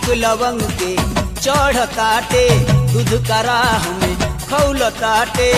छक लवंग के चढ़ ताटे दूध कराह में खौल ताटे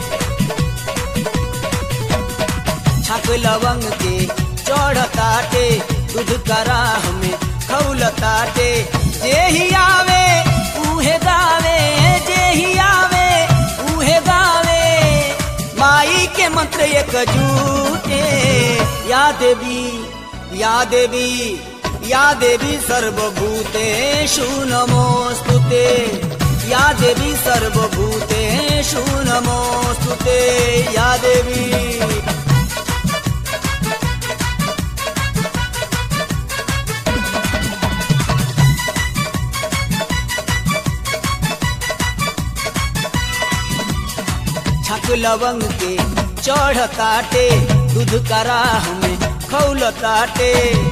छक लवंग के चढ़ ताटे दूध कराह में खौल ताटे जे ही आवे उहे गावे जे ही आवे उहे गावे माई के मंत्र एक जूटे या देवी या देवी या देवी सर्वभूतेषु नमोऽस्तुते या देवी सर्वभूतेषु नमोऽस्तुते या देवी छक लवंग के चढ़ ताटे दूध कराह में खौल ताटे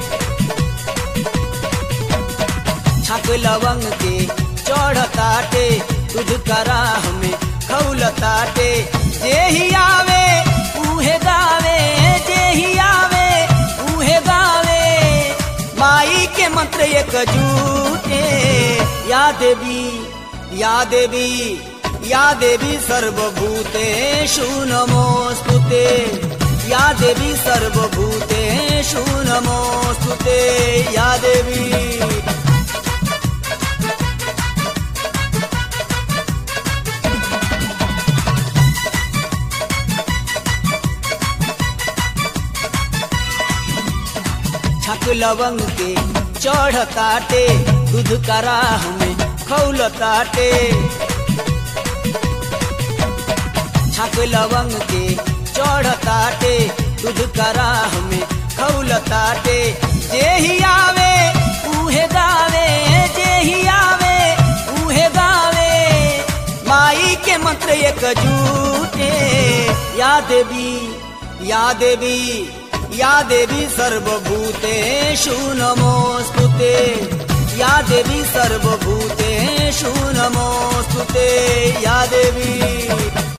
छक लवंग के चढ़ ताटे दूध कराह में खौल ताटे जे ही आवे उहे गावे जे ही आवे उहे गावे माई के मंत्र एक जूटे या देवी या देवी या देवी सर्वभूतेषु नमोऽस्तुते या देवी सर्वभूतेषु नमोऽस्तुते या देवी छक लवंग के चढ़ ताटे दूध कराह में खौल ताटे छक लवंग के चढ़ ताटे दूध कराह में खौल ताटे जे ही आवे उहे गावे जे ही आवे उहे गावे माई के मंत्र एक जूटे या देवी या देवी या देवी सर्वभूतेषु नमोऽस्तुते या देवी सर्वभूतेषु नमोऽस्तुते या देवी